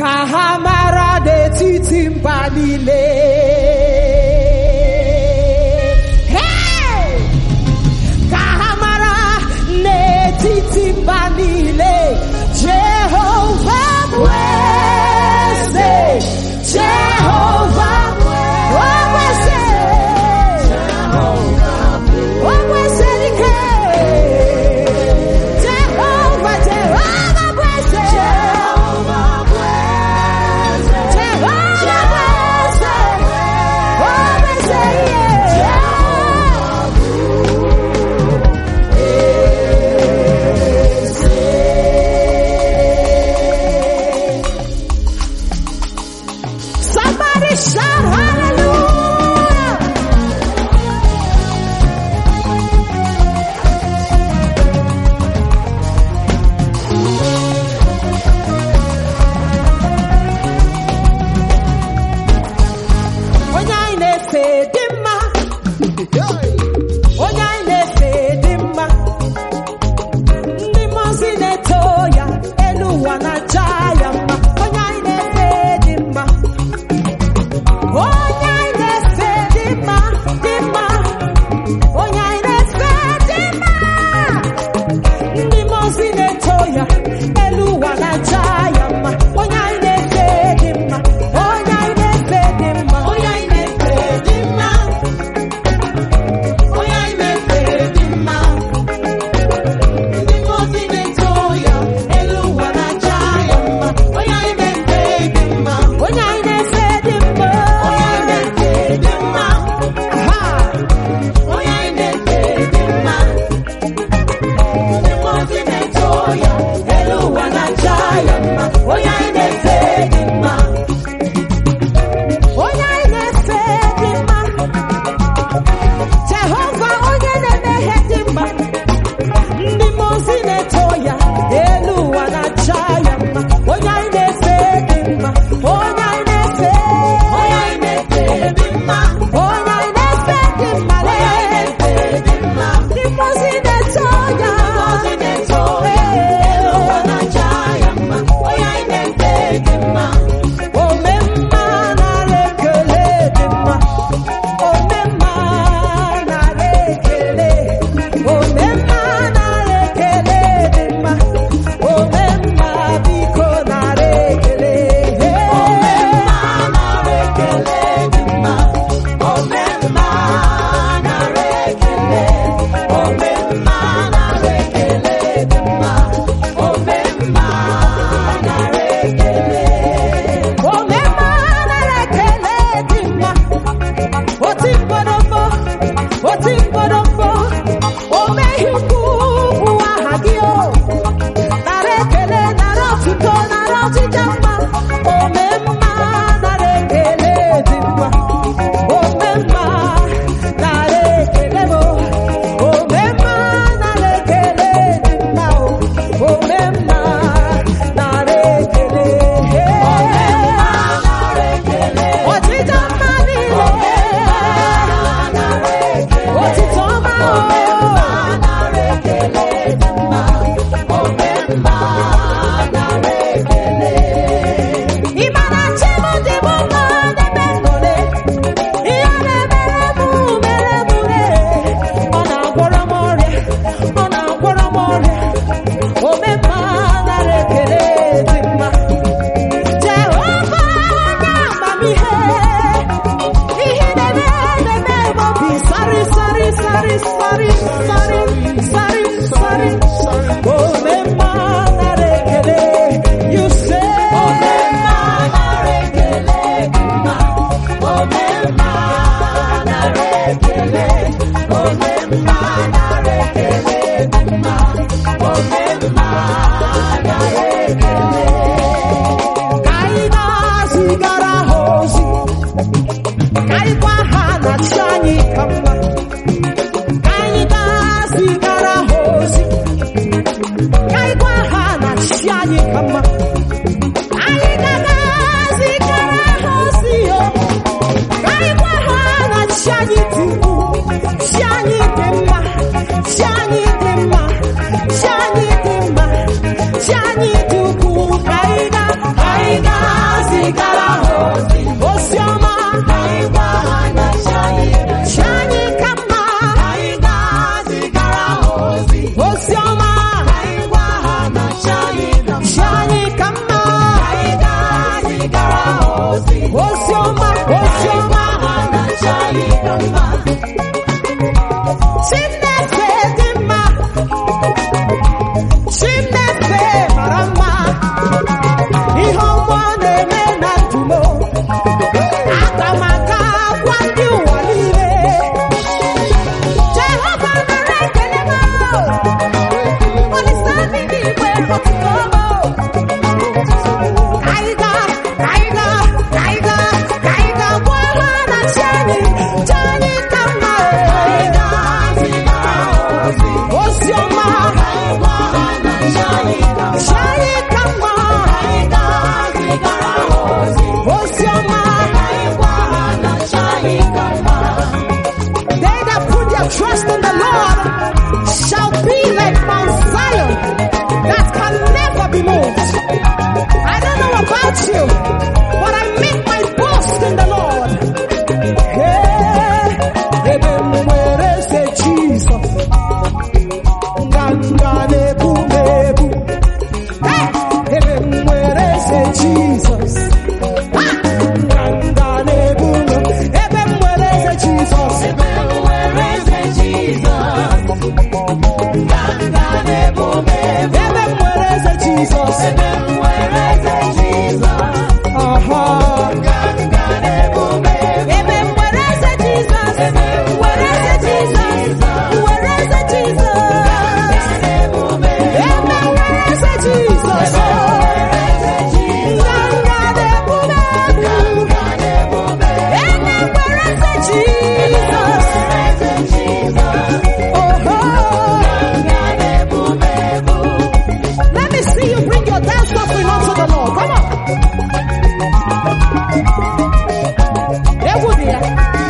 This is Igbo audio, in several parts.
ka ha mara n'etiti mba niile Hey! ka ha mara n'etiti mba niile Jehova bụ eze Jehova bụ eze O eze dike Jehova Jehova bụ eze Jehova bụ eze Jehova bụ eze O eze ihe Somebody shout hallelujah! Onye anyị na-efe dị mma. Onye anyị na-efe dị mma. Ndị mmụọ ozi na-eto ya, elu ụwa na-aja ya mma. Onye anyị na-efe dị mma. Onye anyị na-efe dị mma, dị mma. Onye anyị na-efe dị mma. Ndị mmụọ ozi na-eto ya, elu ụwa na-aja ya mma. Onye anyị na-efe dị mma. Onye anyị na-efe dị mma. Onye anyị na-efe dị mma. Onye anyị na-efe dị mma. Ndị mmụọ ozi na-eto ya, elu ụwa na-aja ya mma. Onye anyị na-efe dị mma. Onye anyị na-efe dị mma. Onye anyị na-efe dị mma. Ha! Onye anyị na-efe dị mma. Ndị mmụọ ozi na-eto ya, elu ụwa na-aja ya mma. Onye anyị na-efe dị mma. Onye anyị na-efe dị mma. Jehova onye na-eme ihe dị mma. Ndị mmụọ ozi na-eto ya, elu ụwa na-aja ya mma. Onye anyị na-efe dị mma. Onye anyị na-efe. Onye anyị na-efe dị mma. Onye anyị na-efe dị mma. Onye anyị na-efe dị mma. Ndị mmụọ ozi na-eto ya. Ndị mmụọ ozi na-eto ya, elu ụwa na-aja ya mma. Onye anyị na-efe dị mma. Ome mma nara ekele dị mma. Ome mma nara ekele. Ome mma nara ekele dị mma. Ome mma biko nara ekele. Ome mma nara ekele dị mma. Ome mma nara ekele. Ome mma nara ekele dị mma. Ome mma nara ekele. Ome mma nara ekele dị mma. Oti mkpọrọmkpọ, oti mkpọrọmkpọ, ome ihe ukwu bụ aha gị o. Nara ekele, nara otuto, nara ọchịcha mma. Ome mma nara ekele dị mma. Ome mma nara ekele m o. Ome mma nara ekele dị mma o. Ome mma nara ekele. Ome mma nara ekele. Ọchịcha mma niile. Otito ọma o. Ị ma na chi m dị m mma n'ebe nnọle. Ihe ọ na-emere m mere m re. Ọ na-agwọrọ m ọrịa. Ọ na-agwọrọ m ọrịa. Ome mma nara ekele dị mma. Jehova onye amamihe. Ihe na-eme na-eme m obi sari sari sari sari sari sari sari. Ome mma nara ekele. You say. Ome mma nara ekele dị mma. Ome mma nara ekele. Ome mma nara ekele dị mma. Ome mma nara ekele. Ka anyị na-azigara ha ozi. Ka anyị gwa ha na chi anyị ka mma. Ka anyị na-azigara ha ozi. Ka anyị gwa ha na chi anyị ka mma. Anyị ga-azigara ha ozi o. Ka anyị gwa ha na chi anyị dị ukwuu. Chi anyị dị mma. Chi anyị dị mma. Chi anyị dị mma. Chi anyị dị ukwuu. Ka anyị ga- ka anyị ga- Chineke dị mma Chineke mara mma ihe ọma ọ na-eme na ndụ m aga m aka gwa ndị ụwa niile Jehova nara ekele m Olisa ndị n'igwe ọtụtụ Kaiga, kaiga, kaiga, kaiga, gwa ha na chi anyị, chi anyị ka mma ozi ọma chi anyị ka mma ozi ọma They that put their trust in the Lord shall be like Mount Zion that can never be moved. I don't know about you, but I make my boast in the Lord. Hey, ebe m nwere eze Jizọs, nganga na-ebu m ebu. Hey, ebe m nwere eze Jizọs, ha, nganga na-ebu m. Ebe m nwere eze Jizọs, ebe m nwere eze Jizọs, aha. Ebe m nwere eze Jizọs, nwere eze Jizọs, nwere eze Jizọs. Ebe m nwere eze Jizọs, nganga na-ebu m ebu. Ebe m nwere eze Jizọs, oho. Let me see you bring your dance offering unto the Lord. Come on. Egwu dị ya.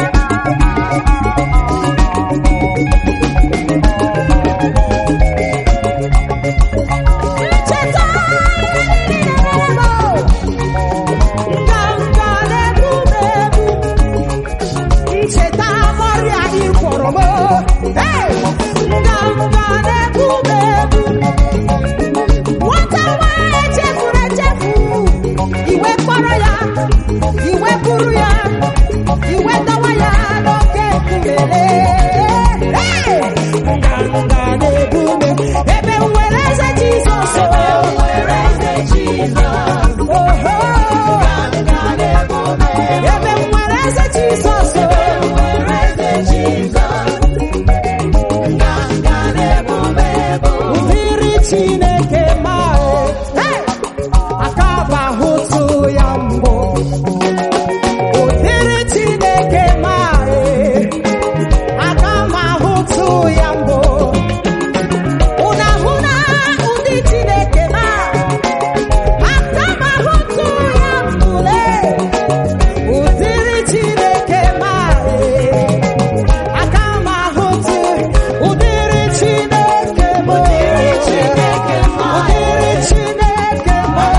Ncheta ihe niile mere m. Nganga na-egbu m egbu. Ncheta ọrịa ị gwọrọ m. Hey! Nganga na-egbu m egbu. Nwata nwanyị echefuru echefu, iwe kpọrọ ya, iwe buru ya, iwe dọwa ya n'oke nkume. Hey! Nganga na-ebu m, ebe m nwere eze Jizọs. Oho! Ebe m nwere eze Jizọs. Mmiri Chineke maa Hey! aka bụ ahụtụ ya mbụ ụdịrị Chineke maa aka m ahụtụ ya mbụ ụna hụ na ụdị Chineke maa aka m ahụtụ ya mbụle ụdịrị Chineke maa aka m ahụtụ ụdịrị Chineke maa ụdịrị Chineke maa ụdịrị Chineke maa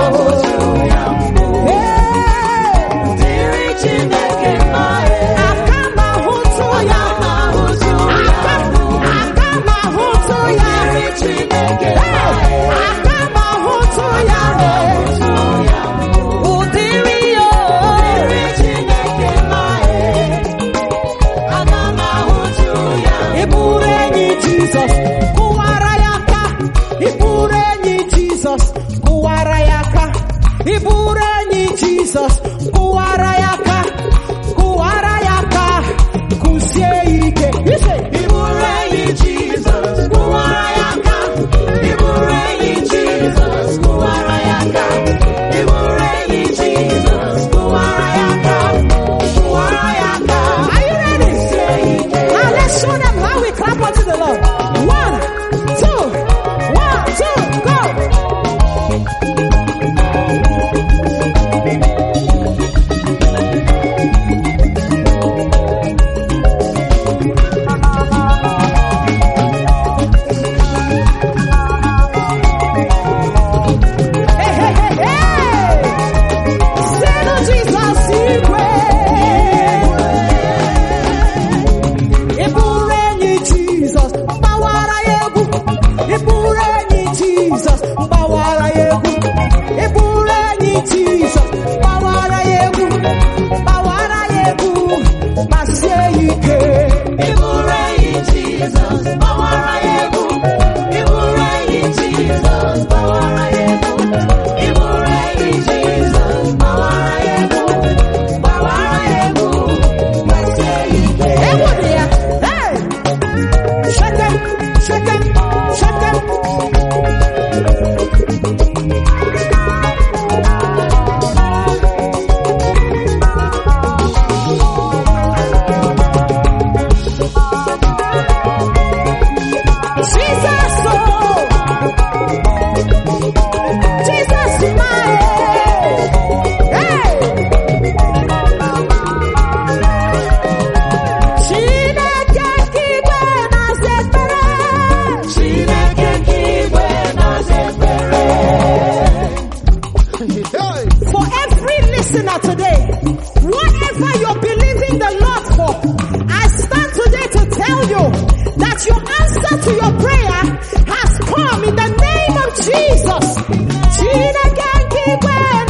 aka m ahụtụ ya aka aka m ahụtụ ya aka m ahụtụ ya ụdịrị ya ịbụrụ enyi Jizọs kụwara ya aka ịbụrụ enyi Jizọs kụwara ya aka ịbụrụ enyi Jizọs kụwara ya aka kụwara ya aka kụzie ya ike ise Are you ready? Now let's show them how we clap unto the Lord. One, two, one, two, go. eluigwe